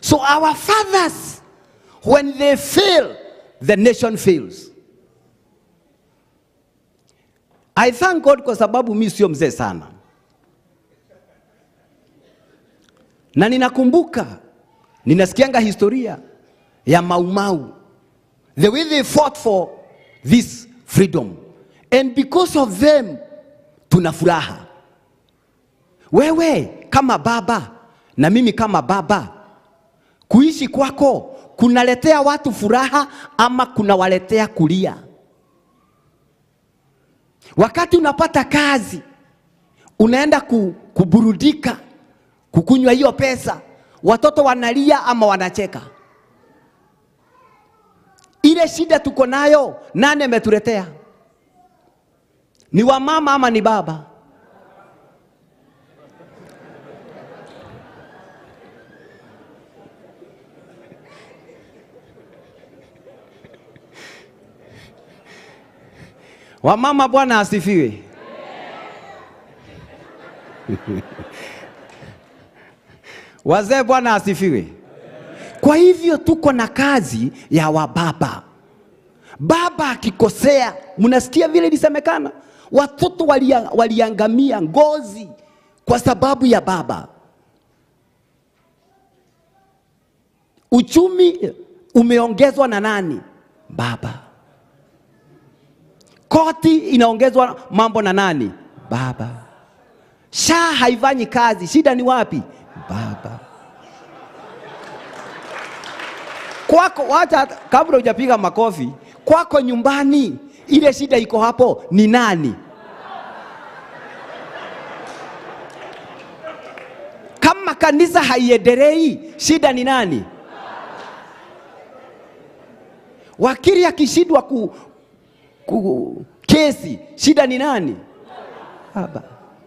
So our fathers, when they fail, the nation fails. I thank God kwa sababu mi sio mzee sana, na ninakumbuka, ninasikianga historia ya Maumau, the way they fought for this freedom, and because of them tuna furaha. Wewe kama baba na mimi kama baba, kuishi kwako kunaletea watu furaha ama kunawaletea kulia? Wakati unapata kazi, unaenda ku, kuburudika, kukunywa hiyo pesa, watoto wanalia ama wanacheka? Ile shida tuko nayo, nani ametuletea? Ni wamama ama ni baba? Wamama, Bwana asifiwe. Wazee, Bwana asifiwe. Kwa hivyo tuko na kazi ya wababa. Baba akikosea, mnasikia vile ilisemekana, watoto walia- waliangamia ngozi kwa sababu ya baba. Uchumi umeongezwa na nani? Baba. Koti inaongezwa mambo na nani? Baba. Sha haifanyi kazi, shida ni wapi? Baba. Kwako, wacha kabla hujapiga makofi, kwako nyumbani, ile shida iko hapo ni nani? Kama kanisa haiendelei, shida ni nani? Wakili akishindwa ku, ku, kesi, shida ni nani? Baba.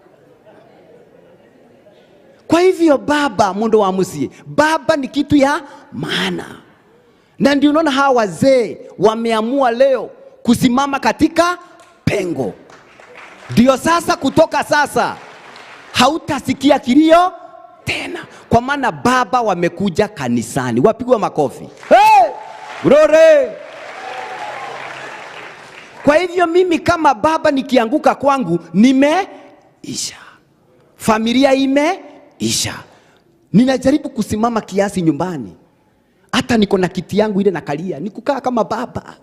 Kwa hivyo baba, mundu wa musie, baba ni kitu ya maana, na ndio unaona hawa wazee wameamua leo kusimama katika pengo. Ndio sasa, kutoka sasa hautasikia kilio tena, kwa maana baba wamekuja kanisani. Wapigwa makofi. Hey! Glory! Kwa hivyo mimi kama baba nikianguka kwangu nimeisha, familia imeisha. Ninajaribu kusimama kiasi nyumbani, hata niko na kiti yangu ile nakalia, nikukaa kama baba.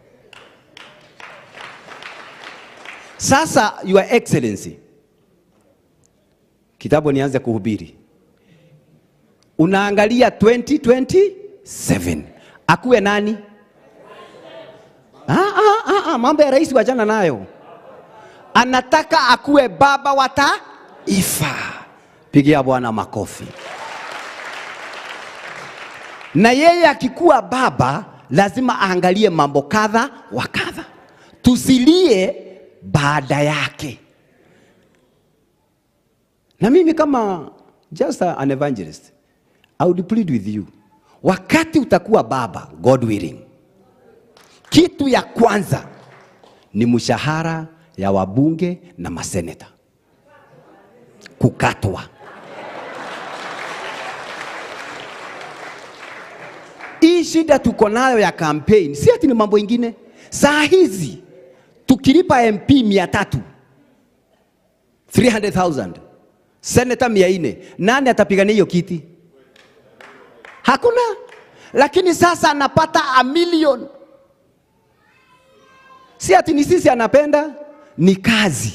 Sasa your excellency, kitabu nianze kuhubiri, unaangalia 2027 akuwe nani? Ah, ah, ah, ah, mambo ya rais wachana nayo. Anataka akuwe baba wa taifa. Pigia Bwana makofi. Na yeye akikuwa baba lazima aangalie mambo kadha wa kadha, tusilie baada yake. Na mimi kama just an evangelist, I would plead with you, wakati utakuwa baba, God willing, kitu ya kwanza ni mshahara ya wabunge na maseneta kukatwa. Hii shida tuko nayo ya campaign, si ati ni mambo ingine. Saa hizi tukilipa MP mia tatu 300,000 seneta mia nne nani atapigania hiyo kiti? Hakuna. Lakini sasa anapata a million si ati ni sisi anapenda, ni kazi.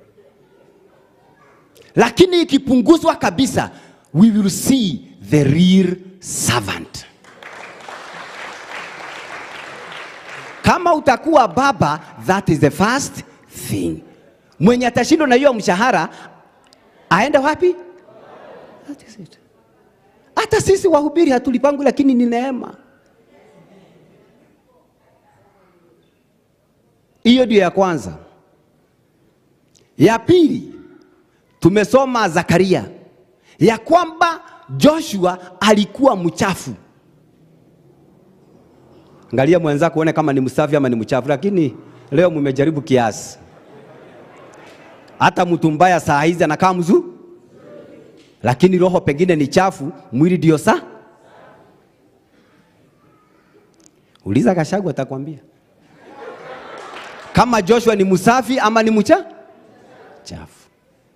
Lakini ikipunguzwa kabisa, we will see the real servant. Kama utakuwa baba, that is the first thing. Mwenye atashindwa na hiyo mshahara aende wapi? That is it. Hata sisi wahubiri hatulipangu, lakini ni neema. Hiyo ndio ya kwanza. Ya pili, tumesoma Zakaria ya kwamba Joshua alikuwa mchafu. Angalia mwenzako uone kama ni msafi ama ni mchafu, lakini leo mmejaribu kiasi. Hata mtu mbaya saa hizi anakaa mzuri, lakini roho pengine ni chafu, mwili ndio sa Uliza Gashagu atakwambia kama Joshua ni msafi ama ni mcha chafu.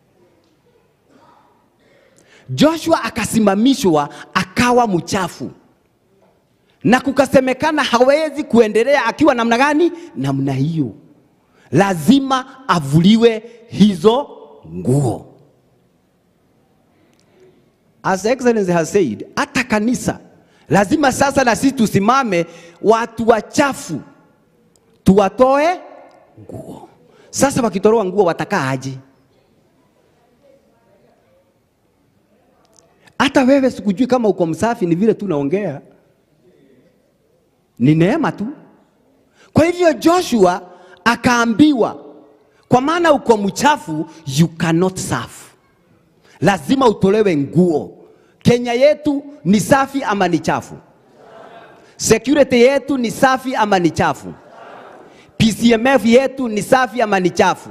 Joshua akasimamishwa akawa mchafu, na kukasemekana hawezi kuendelea akiwa namna gani? Namna hiyo, lazima avuliwe hizo nguo. As Excellency has said, hata kanisa lazima sasa na sisi tusimame, watu wachafu tuwatoe nguo. Sasa wakitoroa nguo watakaa aje? Hata wewe sikujui kama uko msafi, ni vile tu naongea, ni neema tu. Kwa hivyo Joshua akaambiwa, kwa maana uko mchafu, you cannot serve, lazima utolewe nguo. Kenya yetu ni safi ama ni chafu? Security yetu ni safi ama ni chafu? PCMF yetu ni safi ama ni chafu?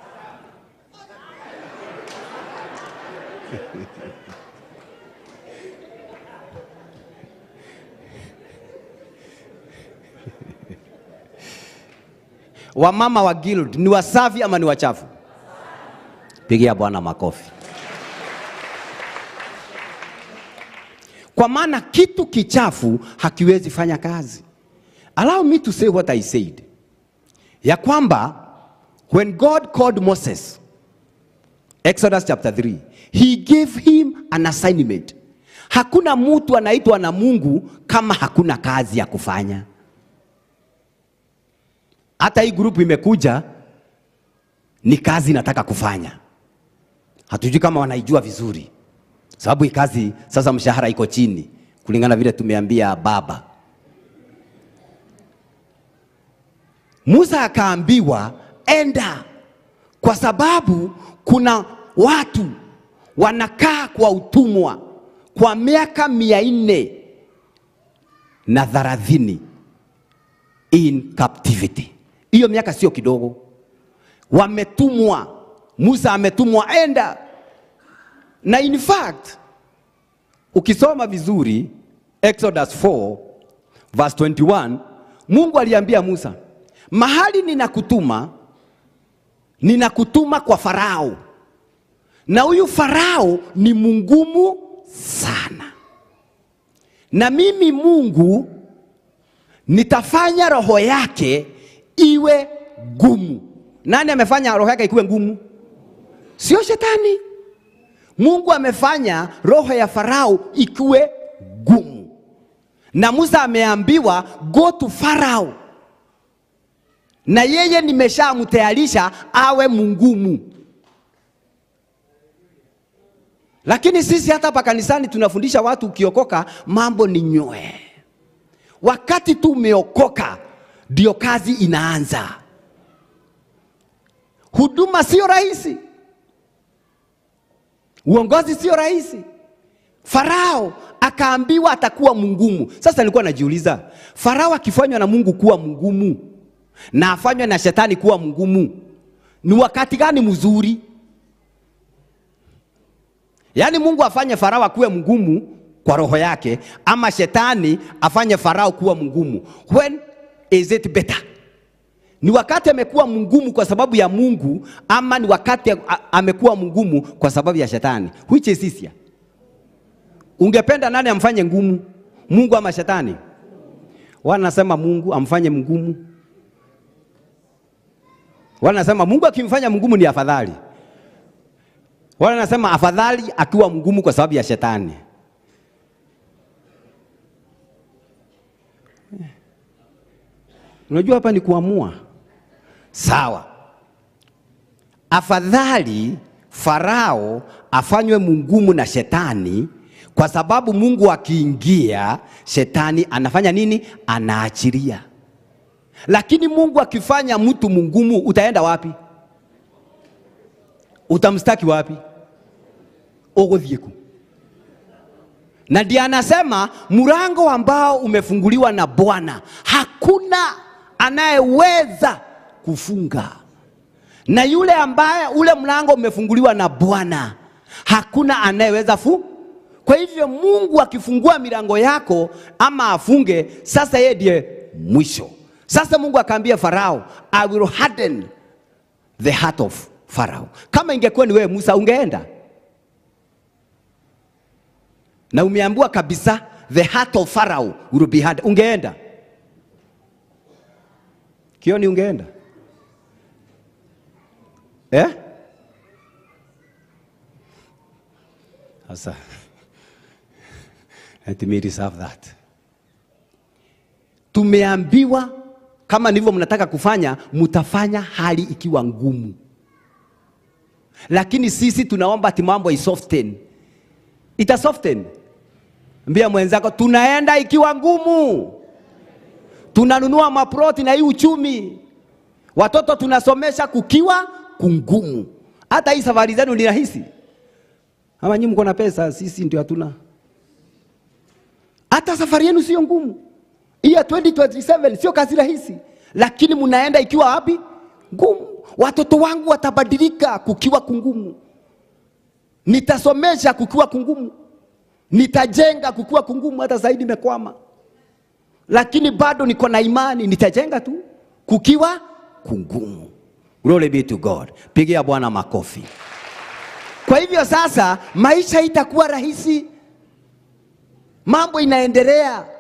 Wamama wa guild ni wasafi ama ni wachafu? Pigia Bwana makofi. Kwa maana kitu kichafu hakiwezi fanya kazi. Allow me to say what I said, ya kwamba when God called Moses, Exodus chapter 3, he gave him an assignment. Hakuna mtu anaitwa na Mungu kama hakuna kazi ya kufanya. Hata hii grupu imekuja ni kazi nataka kufanya, hatujui kama wanaijua vizuri, sababu hii kazi sasa mshahara iko chini kulingana vile tumeambia baba. Musa akaambiwa enda, kwa sababu kuna watu wanakaa kwa utumwa kwa miaka mia nne na thelathini in captivity. Hiyo miaka sio kidogo, wametumwa. Musa ametumwa enda, na in fact ukisoma vizuri Exodus 4 verse 21, Mungu aliambia Musa, mahali ninakutuma, ninakutuma kwa Farao, na huyu Farao ni mungumu sana, na mimi Mungu nitafanya roho yake iwe gumu. Nani amefanya roho yake ikuwe ngumu? Sio shetani. Mungu amefanya roho ya Farao ikiwe gumu, na Musa ameambiwa go to Farao, na yeye nimeshamtayarisha awe mungumu. Lakini sisi hata hapa kanisani tunafundisha watu, ukiokoka mambo ni nyoe. Wakati tu umeokoka ndio kazi inaanza. Huduma sio rahisi, uongozi sio rahisi. Farao akaambiwa atakuwa mungumu. Sasa nilikuwa najiuliza, Farao akifanywa na Mungu kuwa mungumu na afanywe na shetani kuwa mungumu, ni wakati gani mzuri? Yaani Mungu afanye Farao akuwe mgumu kwa roho yake, ama shetani afanye Farao kuwa mgumu? When is it better? Ni wakati amekuwa mgumu kwa sababu ya Mungu, ama ni wakati a- amekuwa mgumu kwa sababu ya shetani? Which is easier? Ungependa nani amfanye ngumu, Mungu ama shetani? Wanasema Mungu amfanye mgumu, wanasema Mungu akimfanya mgumu ni afadhali. Wale nasema afadhali akiwa mgumu kwa sababu ya shetani. Unajua hapa ni kuamua. Sawa, afadhali Farao afanywe mgumu na shetani, kwa sababu Mungu akiingia, shetani anafanya nini? Anaachilia. Lakini Mungu akifanya mtu mgumu, utaenda wapi? Utamstaki wapi? Uguthiku. Na ndiye anasema mlango ambao umefunguliwa na Bwana hakuna anayeweza kufunga, na yule ambaye ule mlango umefunguliwa na Bwana hakuna anayeweza fu. Kwa hivyo Mungu akifungua milango yako ama afunge, sasa yeye ndiye mwisho. Sasa Mungu akaambia Farao, I will harden the heart of Pharaoh. Kama ingekuwa ni wewe Musa, ungeenda na umeambiwa kabisa the heart of Pharaoh will be hard, ungeenda kioni, ungeenda eh? Sasa let me reserve that. Tumeambiwa kama ndivyo mnataka kufanya, mtafanya hali ikiwa ngumu, lakini sisi tunaomba ati mambo isoften. Ita soften. Mbia mwenzako, tunaenda ikiwa ngumu, tunanunua maploti na hii uchumi, watoto tunasomesha kukiwa kungumu. Hata hii safari zenu ni rahisi ama nyinyi mko na pesa, sisi ndio hatuna. Hata safari yenu sio ngumu. Hii ya 2027 sio kazi rahisi, lakini mnaenda ikiwa wapi? Ngumu. Watoto wangu watabadilika kukiwa kungumu, nitasomesha kukiwa kungumu, nitajenga kukiwa kungumu. Hata zaidi nimekwama, lakini bado niko na imani, nitajenga tu kukiwa kungumu. Glory be to God. Pigia Bwana makofi. Kwa hivyo sasa maisha itakuwa rahisi, mambo inaendelea